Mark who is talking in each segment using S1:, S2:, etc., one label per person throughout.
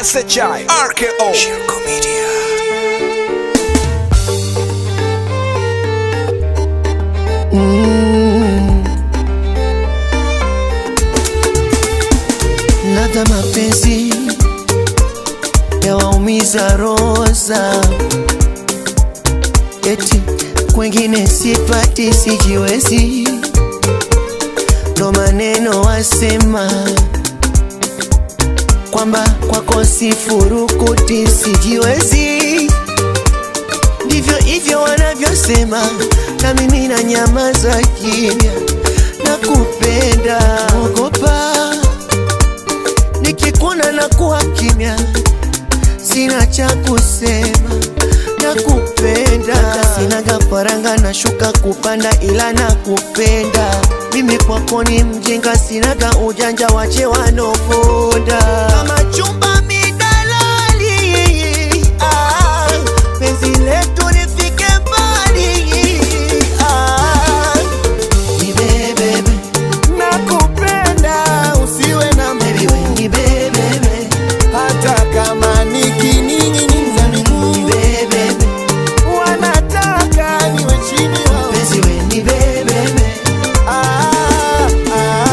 S1: SHI RKO Shirko Media
S2: ladha mapenzi yawaumiza roza, eti kwengine sipati, sijiwezi, ndo maneno wasema kwamba kwako sifurukuti, sijiwezi, ndivyo hivyo wanavyosema, na mimi na nyamaza kimya, nakupenda, ogopa nikikuona na kuwa kimya, sina cha kusema, nakupenda. Sinaga faranga na shuka kupanda, ila nakupenda. Mimi kwako ni mjinga, sinaga ujanja, wache wanoponda kama chumba midalali. Ah, penzi letu lifike mbali. Ah, nibebebe
S3: nakupenda usiwe na
S2: Baby, we nibebebe
S3: hata kama nikining'iniza miguu
S2: nibebebe
S3: wanataka niwe chini wao.
S2: penzi we nibebebe
S3: Ah, ah.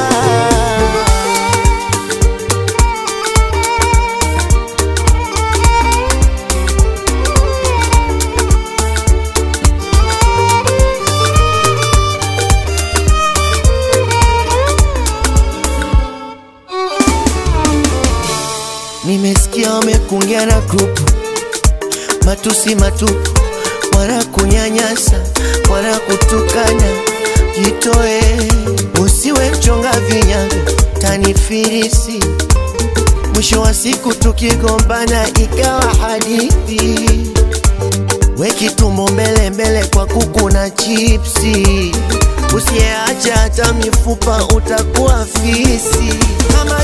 S2: Nimesikia wamekungia na grupu matusi matupu, wana kunyanyasa, wana kutukana. Jitoe, usiwe mchonga vinyago, tanifirisi. Mwisho wa siku tukigombana ikawa hadithi, weki tumbo mbele mbele kwa kuku na chipsi. Usiyeacha hata mifupa utakuwa fisi. Kama